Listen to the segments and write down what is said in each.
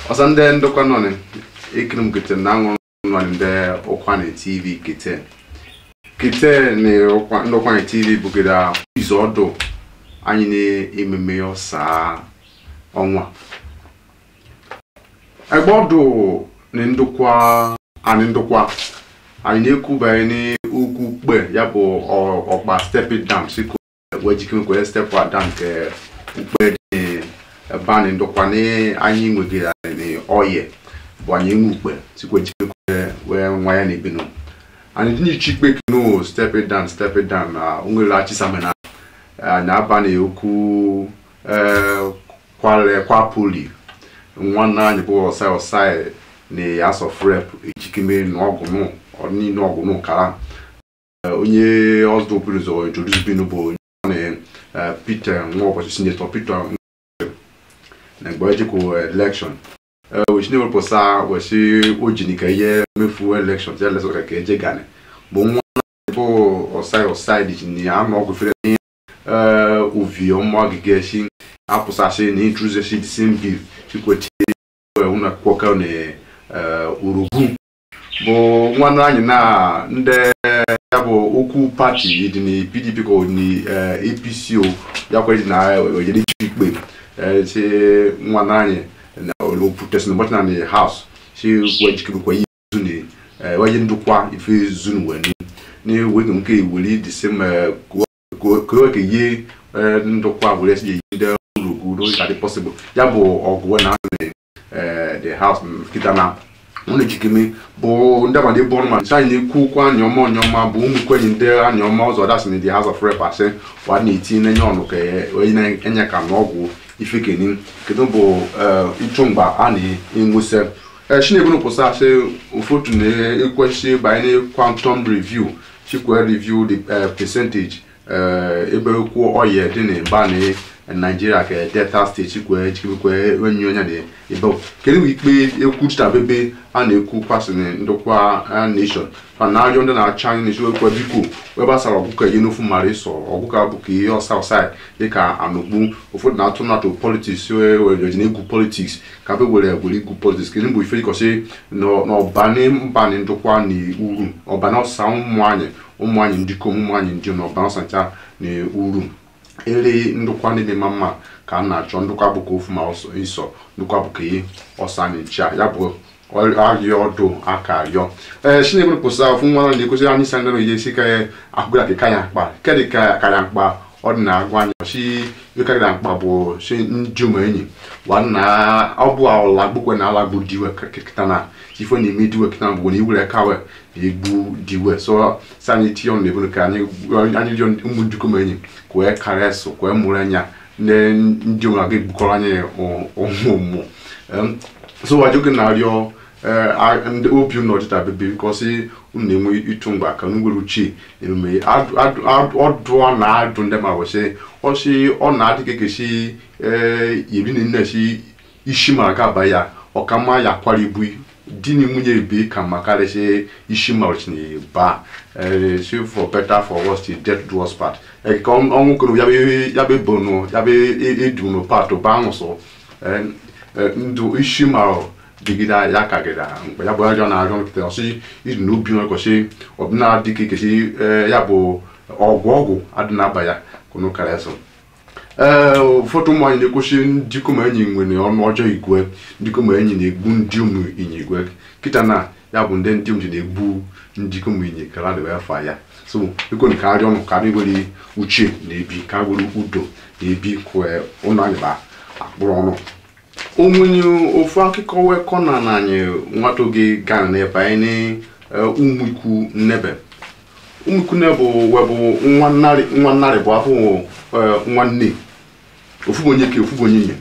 ọsa ndị ndokwa nọ ni ikiri m kete na aṅụ nọ ni ndị ụkwa na tv kete kete ni ụkwa ndị ụkwa na tv bugara izu ọdụ anyị na-ememe ọsa ọnwa egbe ọdụ ni ndokwa anyị ndokwa anyị na-ekwu banyere n'ugwu kpe ya bụ ọ- ọkpa stepi dam siko wee jikere kwere stepu dam nke ukpe dị ebe anyị ndokwa na anyị nwegara n'ọyị bụ anyị enwe ukpe sikwe jikere kwere wee nwa ya na-ebinu anyị dị n'ichi ikpe kino stepi dam stepi dam na onwere achisamena na-aba na okwu eh, kwale kwapuli nwanne anyị bụ ọsai ọsai na House of Rep ejikeme n'ọgụnụ ọdịnihu ọgụnụ kara Eh, onye ọzọ okpuru ụzọ introduce binu bụ onye ọ na eh, Peter nwa ụbọchị senator Peter Nwoke na mgbe ejikwa election wechine wepụsa wechi ojini ka ihe mefu election ya lesọ ka eje gani bụ nwa bụ ọsai ọsai dị ji na anụ ọgụ fere n'ihe uvi ọmụ agịga eshi apụsasị na intruzesi the same bill chikwechi ụlọ akwụkwọ ka na eh, urugwu bụ nwanne anyị na ndị ya bụ okwu pati dị na pdp ka ọ dị na apc o ya kwa dị na ojere ichu ikpe eh, si nwanne anyị na olopụtesi na ụbọchị na na haus si wejikebekwa ihe zuni weje ndụkwa ife zunu wenu ni wege nke weli disem kowe ka ye ndụkwa were si yi ndị urugwu do ka dị possible ya bụ ọgụ na eh, the house kita na wọn lè jikeme bụ ndị abalị bụ ọrụ ma ncha anyị na-ekwu okwu anya ọma onye ọma bụ ụmụ ikwenyi ndị anya ọma ọzọ dasị na the house of rep asị wa na-eti n'enye ọnụ ka onye na-enye ka n'ọgwụ ifekeni kedu bụ ịchụ mgba a na-enwese chinebunu pụsa asị ụfọdụ na-ekwesị banyere quantum review chikwe review the eh, percentage eh, ebe okwu ọya dị na mba na Nigeria ka Delta steeti kwe chikwe enyi onye na ebe kedu bụ ikpe ekwuchitabebe a na-ekwu kwasịrị ndokwa eh, nation fa na arịọ ndị na-achị anyị na-echi ekwe biko wee gbasara ọgụka ihe n'ofu mara ịsọ ọgụka bụ ka ihe ọsa ọsa dịka anụgbu ụfọdụ na-atụ natụ politiks wereji na egwu politiks ka be were were igwu politiks kedu bụ ife dịkọsị n'ọbani mbani ndokwa na uru ọbani ọsa ụmụ anyị ụmụ anyị ndị kom ụmụ anyị ndị na ọbani ọsancha na uru ere ndụkwa n'ime ma mma ka a na-achọ ndụkwa bụ ka ofu ma ọsọ ịsọ ndụkwa bụ ka ihe ọsa na-echa ya bụ arịọ ọdụ aka arịọ ee chineke pụsa ofu nwa na ekwesịrị anyị sa ndịrị ihe si ka akụgara ka kanya mkpa kedị ka kanya mkpa ọ dị na-agwa anyị si ịkarịra mkpa bụ si ndị ụmụ enyi wana ọ bụ ọla gbukwe na ala gbu diwe kịta na ife na eme diwe kịta bụ na iwere kawe na egbu diwe so si anyị tinye ọnụ na-ebulu ka anyị anyị rịọ ụmụ ndị ụmụ enyi kwee karịa so kwee mụrụ anya ndị ndị ụmụ aga egbukọrọ anyị ụmụ ụmụ Em, so wajoge na-arịọ eh, a- ndị obi unu ọdịda bebe bikọsi unu na-enwe ịtụ mgba ka unu nwere uche emume Adụ- adụ- adụ- ọdụ ọ na-adụ ndị ma wesị ọsị ọ na-adị ka ekesi iri na nne si isi mara ga aba ya ọkama ya kwara ibu di na nwunye ebe ka mma karịsị isi mara chinye ba eh, si for better for worse till death do us part Eh, ka ọ- ọnwụ koro ya be ya be bono ya be edu no part ba ahụ Eh, eh, ndụ isi mara digide ya kagịra mgbe ya bụ ajọ na-arịọ nkịta ọsị iji n'obi nwe kwesị ọbụna dịka ekesi ya bụ ọgwụ ọgwụ adị na-aba ya kunu kara eso ee ụfọdụ ụmụ anyị na-ekwesị ndị kom enyi nwere ọnụ ọjọọ igwe ndị kom enyi na-egbu ndị ụmụ inyi igwe kịta na ya bụ ndị ndị ụmụ na-egbu ndị kom inyi kara dị wee fa ya so biko ka arịọ ọnụ ka were uche na-ebi ka were udo na-ebi kwe ụlọ anyị ba akpụrụ ọnụ omunye ofu akụkọ wekọ na na anyị nwata oge gara n'ebe anyị na ụmụ ikwu nnebe ụmụ ikwu nnebe webụ nwa nnarị nwa nnarị bụ afọ eh, nwanne ofu bụ onye ke ofu bụ onye nye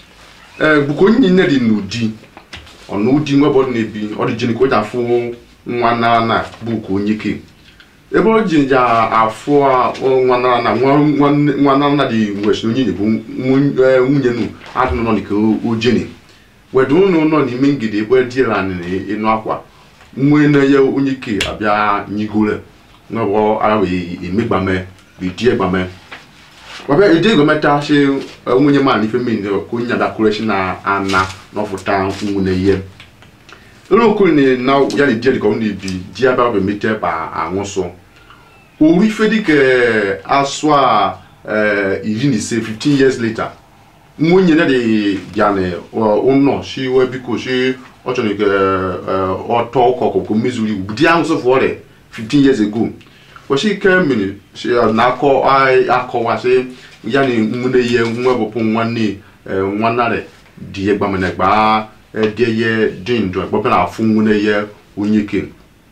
ee bụkwa onye nne dị n'ụdị ọ na ụdị nwebe ọ dị na-ebi ọ dị jini ka o ji afụ nwa nara na bụ ka onye ke ebe o ji ja afụ a, ọ, nwa nara na nwa nwanne- nwa nara na dị wesi onye nye bụ nwun- eh, nwunye nu adị nọ dịka ojeni wedu ụnụ nọ n'ime ngide ebe diela ịnụ akwa nwe na-enye onye ke abịa nyigore nwebụ ara wee emegbame bụ die gbame wabịa eje gọmenta shi nwunye ma na ife mmiri ka onye adakwure shi na ana n'ọfụta nwune ihe ụlọ okuru ni na ya na jeri ka ọ na-ebi di ya bịa bemete ba anwụsụ oru ife dịka asụ a iri na ise 15 years later nwunye na dị bịa na ụnọ shi wee biko shi ọ chọrọ ka ọtọ ụkọ ọkụkọ mezuru iwu di ahụ sọfụ ọrịa 15 years ago kwesị ike mmiri na-akọ akọwa sị ya na nwune ihe nwebụpụ nwanne nwanarị dị ya gbamana gba dị ihe dị ndụ ekpọpe na afụ nwune ihe onye ke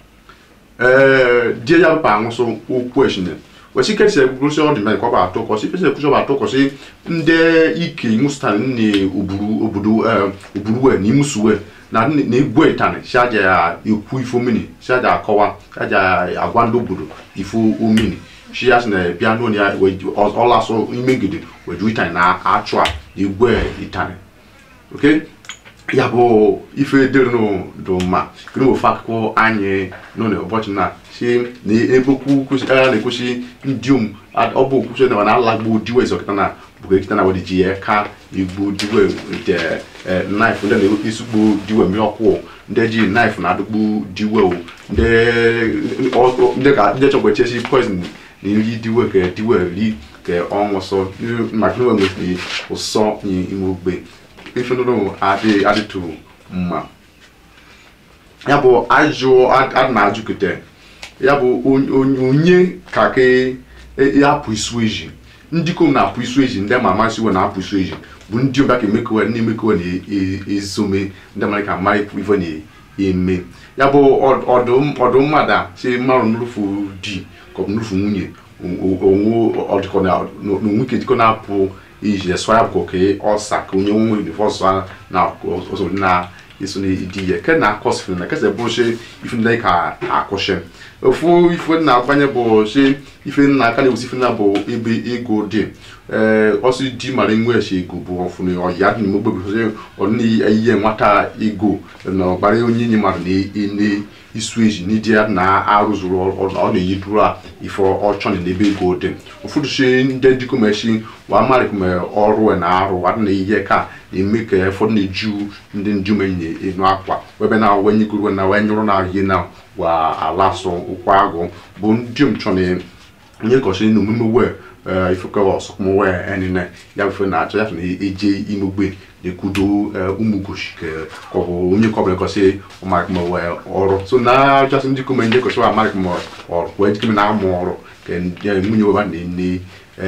die ya bụpa anwụsụ okwu eshine kwesị ike si egbugorosi ọ dị mere ka ọ bụ atụ kọsị pesi ekwusi ọ bụ atụ kọsị ndị ike imusutan nne oburu obodo oburu we na imusuwe na na-egwu ịtanị si aja ya ekwu ifo mini si aja akọwa si aja agwa ndị obodo ifo omini si ya si na bịa n'ụlọ ya ọlasụ ime ngidi weju ịtanị na-achụ a egwu ịtanị ok ya bụ ife dịrị dị mma kiri ofe akụkọ anyị n'ụlọ ụbọchị na si na ebe okwu agha na-ekwusi ndị um ọ bụ okwusi na na-alagbu diwe zọkịta na bụkwa ekita na wedi ji ya ka igbu diwe nke naif ndị na-esugbo diwe mmiri ọkwụ ndị ji naif na-adụgbu diwe o ndị chọkwa echesi poizin na nri diwe ka diwe ri ka ọnwụ sọ maka na nwere ụsọ ime ogbe ife nụrụ adị adịtụ mma ya bụ ajụ adị na ajụkete ya bụ onye ka ke apụ isu eji ndị kom na-apụ isu eji ndị ma amasị we na-apụ isu eji bụ ndị ọbịa ka emekowe ndị emekowe na-ezome ndị mara ka mara ife na-eme ya bụ ọdụ mmadụ si mmadụ nrufu di ka ọ bụ nrufu nwunye onwe ọdịkọ na onwe ike dịkọ na-apụ iji esọ ya bụ ka ọsa ka onye nwe unifọsụ na ọsọ na eso na idi ya ke na akọsịfụ na kesa bụ shi ife ndị ka akwụsị ofu ife na agbanye bụ shi ife nna aka na-ewusi ife na bụ ebe ego dị ee ọsị di mara nwe eshi ego bụ ọfụna ọya dị n'ime ogbe bụ ọdịna ihe nwata ego na ọgbara onye nye mmadụ na isu eji n'idi ya na-arụzuru ọ na-eyi duru a ife ọchọ na ebe ego dị ụfọdụ shi ndị dịkomeshi wa marịkome ọrụ na arụ adị na ihe ka na-eme ka ụfọdụ na-eju ndị njumenyi enu akwa webe na wenye guru na wenye nyụrụ na ihe na wa alasụ ụkwụ agụ bụ ndị m chọ na onye kọchi na omume wee ifekewa ọsọkụmụ wee enine ya bụ na achọ ya na eje imegbe na-ekwudo ụmụgochi ka ọ bụ onye kọbụla kọsị ọmarịkma wee ọrụ so na achọsị ndị kome ndị kọsị amarịkma ọrụ wee jikeme na amụ ọrụ ka nwunye weba na-ene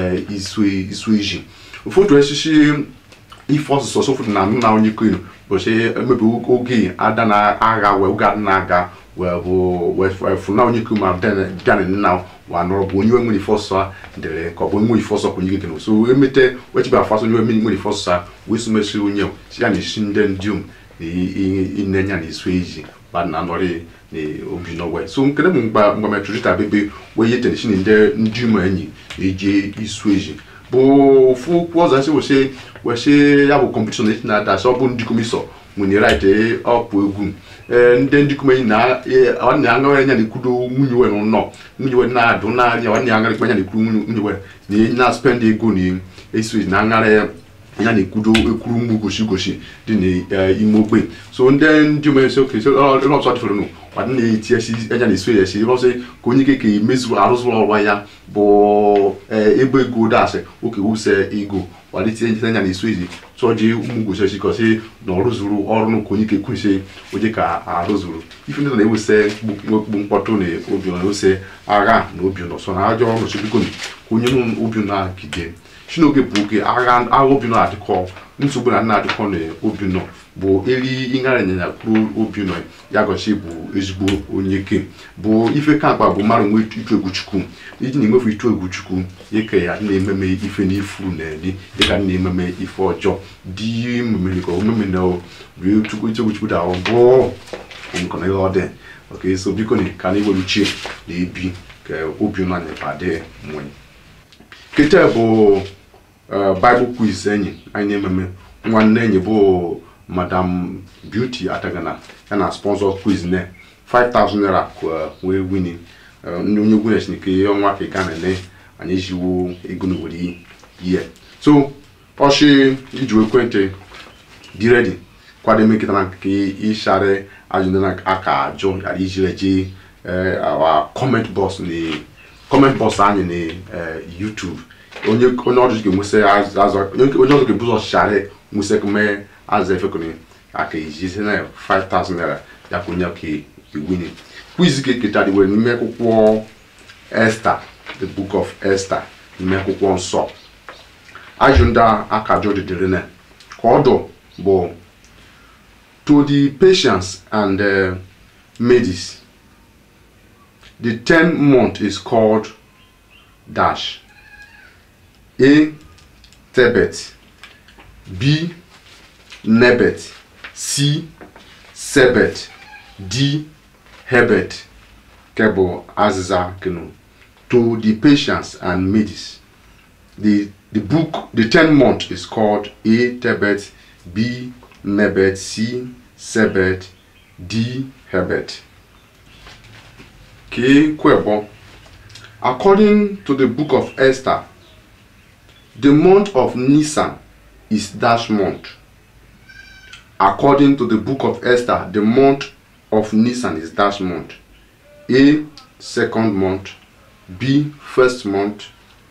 isu iji ụfọdụ esisi ife ọsụsọ sofu na nna onye kwenu bụchi emebi oge ada na-agha wee oge ada na-aga wee bụ wee funa onye kwenu ma bịa nna wa nọrọ bụ onye nwere ife ọsọ dere ka ọ bụ nwere ife ọsọ kwenye gị so emete wechibe afasọ onye nwere ife ọsọ wee sumesi onye si ya na esi ndị ndị um na inenya na isu eji ba na anọrị na obi n'ọgwe so nkene m mgba mgba metụrịta bebe wee yete si na ndị ndị ụmụ enyi na-eji isu eji bụ ofu okwu ọzọ nsị wesị wesị ya bụ kọmpetishọn na na-ada sị ọ bụ ndị komisọ nwere right ọpụ egwu ndị ndị kumenyi na ọ na-aṅara anya na-ekwudo nwunye we nọ nwunye we na-adụ n'anya ọ na-aṅara ikpe anya na-ekwuru nwunye we na na-spend ego na eso na aṅara ya anya na-ekwudo ekwuru mgbu gosi gosi dị n'ime ogbe so ndị ndị omensi oke ọsọ dịfere nụ ọdị na-eti esi anya na-eso ya esi ọsị ka onye keke mezuru arụzụrụ ọrụ ya bụ ebe ego dasị oke wuse ego walitie njite anya na-eso ezi chọji ụmụ gosi esi kọsị na ọrụzuru ọrụ n'ụka onye kekwusi onye ka arụzuru ife ndị na-ewuse mkpu mkpọtụ na obi na ewuse agha na obi nọ so na ajọ ọrụ chibiko ka onye obi na-agide chinoge bụ oge agha agha obi nọ adịkọ nsogbu na na-adịkọ na obi nọ bụ eri ịṅara ịnyịnya kwuru obi nọ ya gosi bụ ezigbo onye ke bụ ife ka mkpa bụ mmadụ nwee itu egwu chukwu iji na-enwefu itu egwu chukwu ike ya na-ememe ife n'ifu na eri dịka na-ememe ife ọjọọ dị mmemme ka omeme na rie chukwu itu egwu chukwu da bụ nkọna ihe ọ dị ok so biko na ka na iwere uche na ebi ka obi nọ anyị padị nwanyị kete bụ bible quiz enyi anyị na-ememe nwanne enyi bụ madam beauty atagana ya na sponsor quiz ne 5000 naira wee wini ndị onye egwu na-esi nke ọnwa ka ị ga na-ene anyị ejiwo ego n'obodo year so ọchị iji ekwentị dị ready kwado eme nkịta na nke ịshara ajụjụ na aka ajụ yara iji reji our comment box na comment box anyị na eh, youtube onye onye ọjụ ga-enwesị azụ onye ọjụ ga-ebuzo ọchịchara nwesị kume azụ efekuni aka iji si na 5000 naira ya kwunye ka iwini quiz ka eketa dị were n'ime akwụkwọ Esther the book of Esther n'ime akwụkwọ nsọ ajụ ndị aka ajụ dịdịrị na ka ọdụ bụ to the patience and uh, Medes the 10th month is called dash A. Tebet B. Nebet C. Sebet D. Hebet Kebo Azza Kenu to the patience and Medes the the book the 10th month is called A. Tebet B. Nebet C. Sebet D. Hebet K. Kwebo According to the book of Esther, the month of Nisan is dash month. According to the book of Esther, the month of Nisan is dash month. A. Second month. B. First month.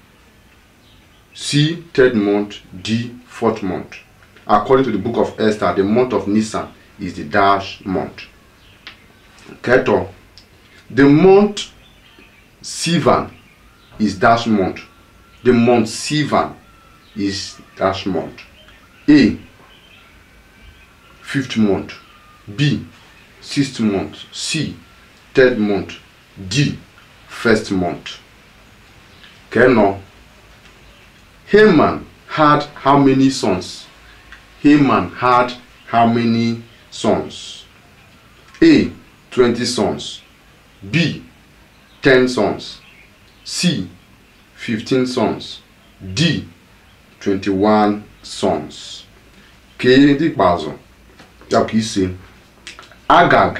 C. Third month. D. Fourth month. According to the book of Esther, the month of Nisan is the dash month. Keto. The month Sivan is dash month. The month Sivan is dash month. A. Fifth month. B. Sixth month. C. Third month. D. First month. Keno. Haman had how many sons? Haman had how many sons? A. 20 sons. B. 10 sons. C. 15 sons. D. 21 sons. Ka ndị ikpeazụ ya ka ise Agag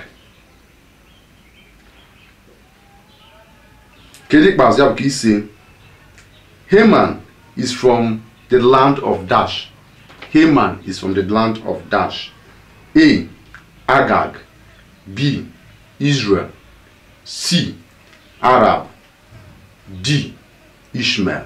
Ka ndị ikpeazụ ya ka ise Haman is from the land of Dash. Haman is from the land of Dash. A. Agag B. Israel C. Arab D. Ishmael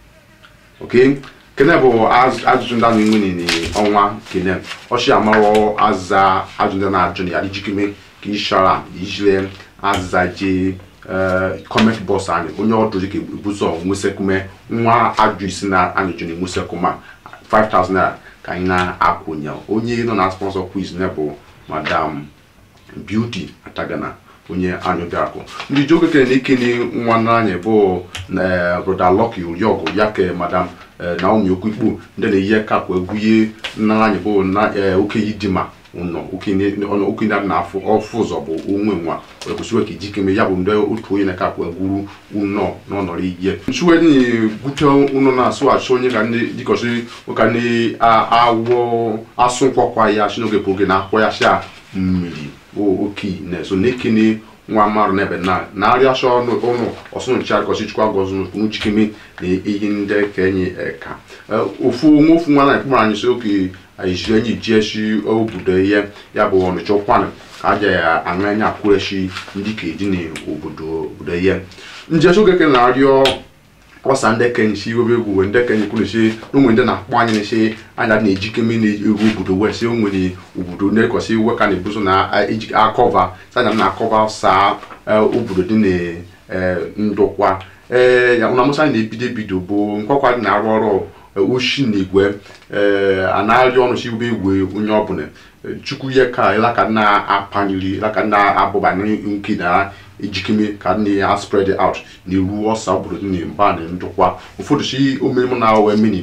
okay kene bụ az- ajụjụ ndị anyị nwere n'ọnwa kene ọchị amarọ aza ajụjụ ndị na-ajụ na ya ijikeme ka ishara ijile aza je comment box anyị onye ọdụ dịka ebuzo nwesekume nwa ajụ isi na anyị jụ na enwesekuma 5000 naira ka anyị na-akwụnye onye nọ na sponsor quiz na bụ madam beauty atagana onye anyị bịarakụ ndị ji oge kere na ikene nwanne anyị bụ na broda Lucky Oriọgụ ya ke madam eh, Naomi Okikpo ndị na-eyi kapụ egwuye nna anyị bụ na eh, okenye dima ụnọ okenye ọnụ okenye na afọ ọfụ ụzọ bụ onwe nwa wee kwụsịwe ka ijikeme ya bụ ndị otu onye na-akapụ egwuru ụnọ n'ọnọrọ ihe nchuwe dị gwute ụnọ na-asụ achọ onye ka ndị dịkọsị ụka ndị awọ asụ nkwakwa ya shi n'oge bụ oge na-akwọ ya sha mmiri o oke na-eso na-ekene nwa mmadụ n'ebe na na-arịa asha ọnụ ụnụ ọsụ ncha gọsi chukwa gọzi n'uchikeme na ihe ndị ka enyi eka ofu onwe ofu nwa na-ekpụrụ anyị si oke ayijiri enyi jieshi obodo ihe ya bụ ọnịcha ụkwanụ ka aja ya aṅụ anya akwụreshi ndị ka eji n'obodo obodo ihe njeshi oge ke na-arịọ ọsa ndị kenyi si iwebe egwu wee ndị kenyi kwuru si n'onwe ndị na-akpọ anyị na-esi anya na-ejikeme na-eru obodo wee si onwere obodo ndị kwesị iwe ka na-ebuso na eji akọva sanya na akọva saa eh, obodo dị na eh, ndụkwa ee ya na musa na-ebido ebido bụ nkwakwa dị na-arụ ọrụ eh, oshi na igwe ee a na-arị ọnụ si iwebe igwe onye ọbụla Eh, chukwu ihe ka ịlaka na-apanyere ịlaka na-abụba nke na ejikeme ka ndị ya spread out na iru ọsa obodo dị na mba na ndụkwa ụfọdụ si omenụ na awe mini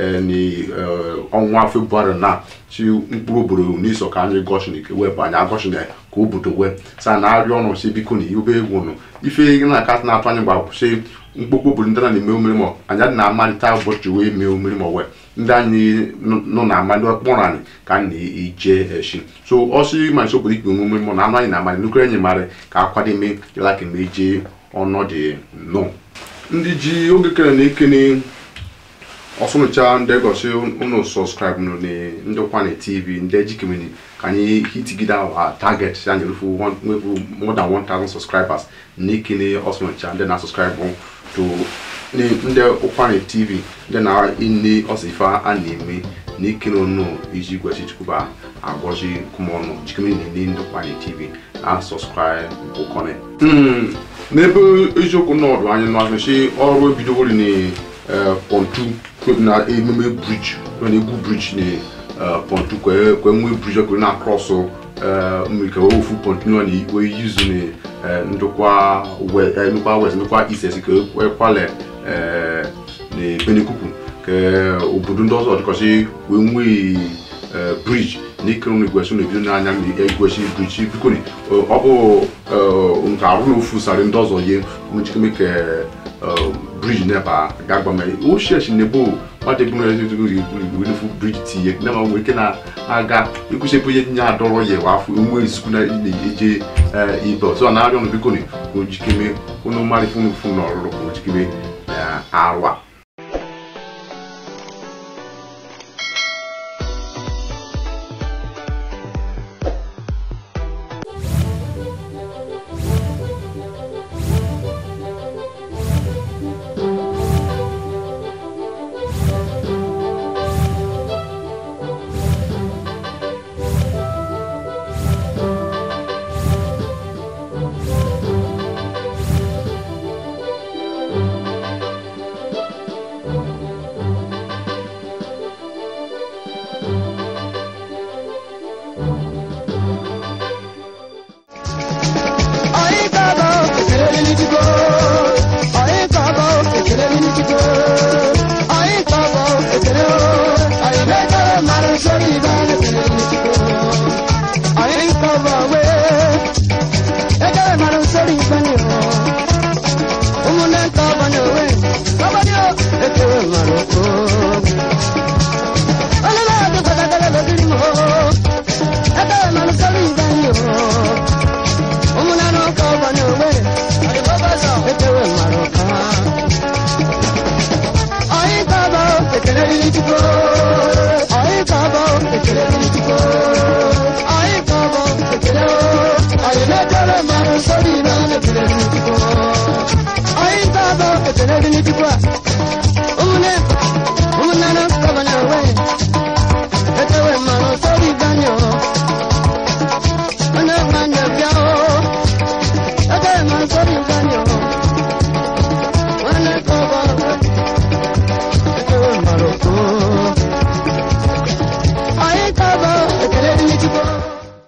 ọnwa februarị na si mkpụrụ obodo n'iso ka anyị gọshin wee bụ anyị agọshin ka obodo wee sa na arịa ọnụ si biko na ibe egwu nụ ife na aka na-atụ anyị gba si mkpokpo obodo ndị na-eme omere ma anyị adị na-amalite ụbọchị wee mee omere ma wee ndị anyị nọ na amalị kpọrọ anyị ka anyị na-eje eshi so ọsị ma nso obodo ikpe omume mụ na anụ anyị na-amalị nukere enyi mara ka akwademe ịlaka ma eje ọnọdụ nọ ndị ji oge kere na ekene ọsụnụcha ndị gosi unu sọskraịbụ nụ ni ndị kwana tv ndị ejikemeni ka anyị hitigide awa target ya nyerufu nwefu more than 1000 subscribers n'ikini ọsụnụcha ndị na-asọskraịbụ to ni ndị ụkwana tv ndị na-ini ọsịfa a na-eme n'ikini unu iji gwesi chukwuba agọzi kumọnụ jikemeni ni ndị kwana tv na sọskraịbụ kọne n'ebe eziokwu nọdụ anyị n'azụchi ọrụ ebidogori ni pontu na ememe briji na egwu briji na pontu kwe nwee briji ọkụrụ na krọsụ mmiri ka wee ofu pontu na wee yuzu na ndokwa ndokwa west ndokwa east esi ka ekwale na benikuku ka obodo ndị ọzọ dịkọsị wee nwee briji na ikere na igwesi na ebido n'anya na egwesi briji biko ọ bụ nke arụ na ofu sarị ndị ọzọ ye nwechikeme ka bridge never gagbame o ṣẹ̀ṣì nebo wọ́n ti gbọ́n ẹni tó rí ìwé fún bridge ti yẹ náà wọ́n wíkẹ́ náà aga ikú ṣe bóyá ní àdọ́rọ̀ yẹ wá fún ìwé ìsìnkú náà ilé ẹjẹ ibẹ̀ tó àná àríọ̀nù bí kò ní kò jí kéme kó ní má rí fún fún ọ̀rọ̀ kò jí kéme àwa. Thank you.